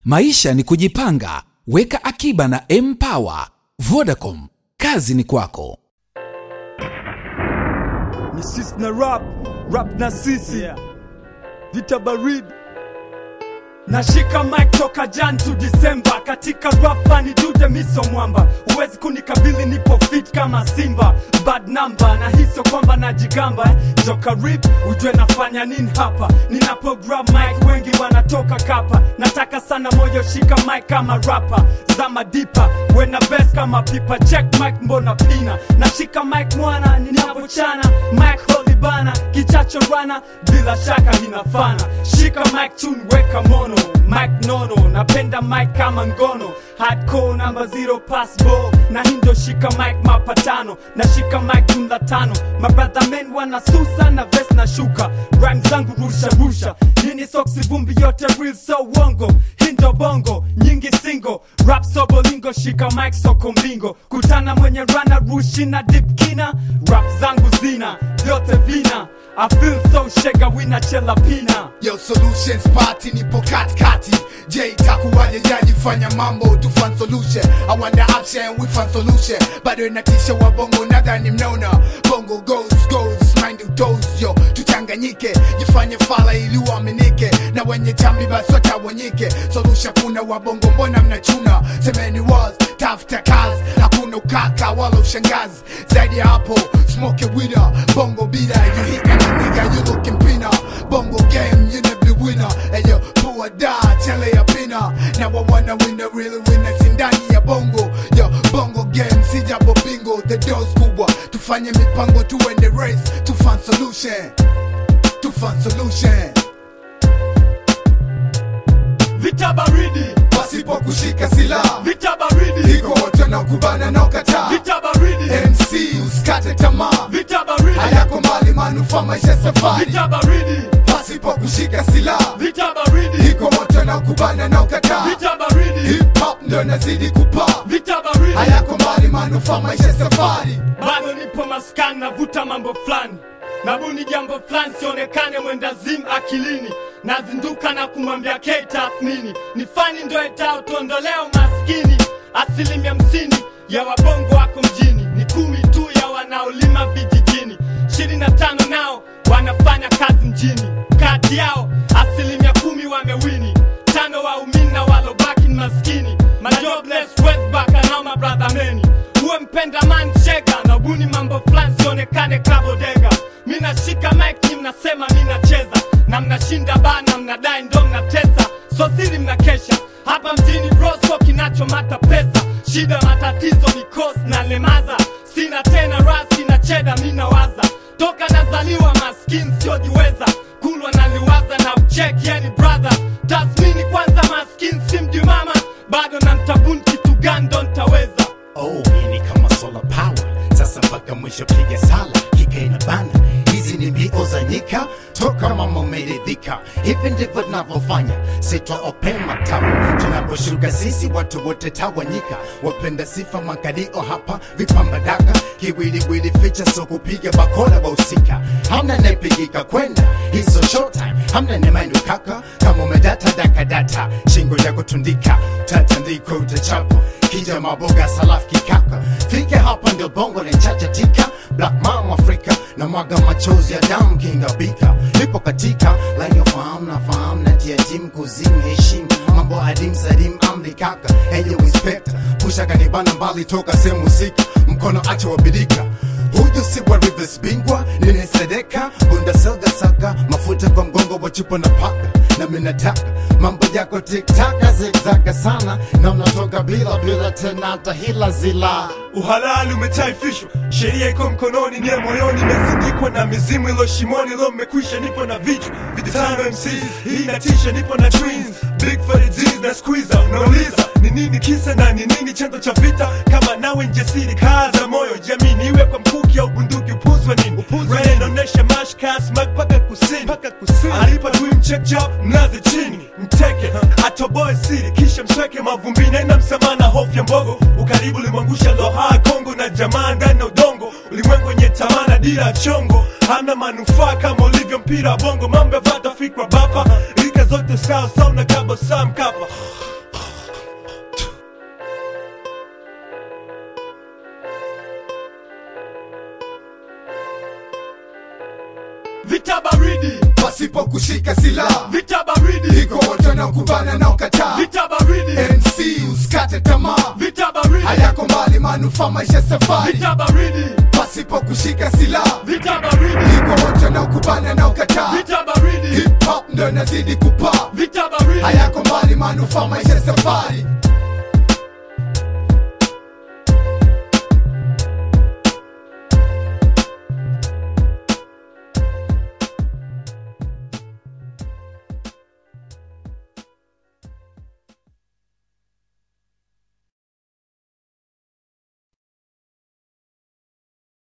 Maisha ni kujipanga, weka akiba na Mpower. Vodacom, kazi ni kwako. ni sisi na rap rap na sisi vita baridi nashika mic toka jan to disemba katika rap fani dude miso mwamba huwezi kunikabili nipo fit kama simba bad number na hiso kwamba najigamba eh. joka rip ujue nafanya nini hapa ninapo grab mic wengi wanatoka kapa nataka sana moyo shika mic kama rapa zama dipa wena best kama pipa check mic mbona pina nashika mic mwana ninavochana mic holy bana kichacho rana bila shaka inafana shika mic tune weka mono mic nono napenda mic kama ngono hardcore namba zero passbo na hindo shika mic mapatano na shika mic jumla tano mabrother men wanasusa na vest na shuka rhyme zangu rusha rusha nini soksi vumbi yote real so wongo hindo bongo nyingi singo rap sobolingo shika mic soko mbingo kutana mwenye rana rushi na dip kina rap zangu zina vyote vina I feel so shega wina chela pina Yo solutions party nipo katikati J itakuwaje jaji fanya mambo tu fan solution I want the option we fan solution bado inatisha wa bongo nadhani mnaona bongo goes goes mind you toes yo tuchanganyike jifanye fala ili uaminike na wenye chambi basi watawanyike solution kuna wa bongo mbona mnachuna semeni was tafuta kazi hakuna ukaka wala ushangazi zaidi ya hapo smoke a winner bongo bila you hit any nigga you looking pina bongo game you never be winner and yo poor da chele ya pina now I wanna win the real winner sindani ya bongo yo bongo game si jabo bingo the doors kubwa tufanye mipango tuende race to find solution to find solution vita baridi pasipo kushika silaha vita baridi iko wote na kubana na ukataa vita baridi MC usikate tamaa vita baridi hayako mbali manufaa maisha safari vita baridi pasipo kushika silaha vita baridi iko moto na kubana na ukataa vita baridi hip hop ndo nazidi kupaa vita baridi hayako mbali manufaa maisha safari bado nipo maskani navuta mambo fulani nabuni jambo fulani sionekane mwendazim akilini nazinduka na kumwambia k tathmini ni fani ndo etao tuondoleo maskini asilimia hamsini ya wabongo wako mjini ni kumi tu ya wanaolima vijijini ishirini na tano nao wanafanya kazi mjini kati yao asilimia kumi wamewini tano waumini na walobaki ni maskini majobless westbaka nao mabradhameni uwe mpenda man shega na buni mambo fulani sionekane kabodega mi nashika mike mnasema mi nacheza na mnashinda bana mnadai ndo mnatesa so siri mnakesha hapa mjini broso kinachomata pesa shida matatizo mikosi na lemaza sina tena rasi na cheda mi nawaza toka nazaliwa maskini siojiweza kulwa naliwaza na mcheki yani brother tasmini kwanza maskini simji mama bado na mtabuni kitu gani ndo ntaweza Oh, hii ni kama solar power. Sasa mpaka mwisho piga sala, kika ina bana. Hizi ni mbio za nyika, toka mama umeridhika. Hivi ndivyo tunavyofanya, sitwa opema tawa. Tunaposhuka sisi watu wote tawanyika, wapenda sifa makalio hapa, vipamba daka, kiwiliwili ficha, so kupiga bakora wahusika. Hamna nepigika kwenda, hizo showtime, hamna nemainu kaka, kama umedata daka data, shingo ya kutundika, tatandiko utachapo kija maboga salaf kikaka fike hapa ndio bongo lenchacha tika black mom afrika na mwaga machozi ya damu kingabika lipo katika line of fahamu na fahamu na tia tim kuzim heshim mambo adim sadim amri kaka enye inspector pusha kanibana mbali toka sehemu husika mkono acha wabidika huyu si wa rivers bingwa ninesedeka bunda selga saka mafuta kwa mgongo wa chupa na paka na minataka mambo yako tiktaka zigzaka sana na unatoka bila bila tena hata hila zila uhalali umetaifishwa sheria iko mkononi nie moyoni imezindikwa na mizimu ilo shimoni lo mmekwisha nipo na vichwa vitano mcs hii inatisha nipo na twins big for the G's na squeezer unauliza ni nini kisa na ni nini chanzo cha vita kama nawe njasiri kaza moyo jamini iwe kwa mkuki au bunduki upuzwa nini Raya inaonyesha mashkas mag paka kusini paka kusini alipa tui mchekcha mnazi chini mteke atoboe siri kisha msweke mavumbini aina msamana hofu ya mbogo ukaribu limwangusha loha kongo na jamaa ndani na udongo ulimwengu wenye tamana dira ya chongo hana manufaa kama ulivyo mpira wa bongo mambo ya vata fikra bapa rika zote sawa sawa na kabo saa mkapa pasipo kushika silaha vita baridi iko wote wanaokubana na ukataa vita baridi mc usikate tamaa vita baridi hayako mbali manufaa maisha safari vita baridi pasipo kushika silaha vita baridi iko wote wanaokubana na ukataa vita baridi hip hop ndo inazidi kupaa vita baridi hayako mbali manufaa maisha safari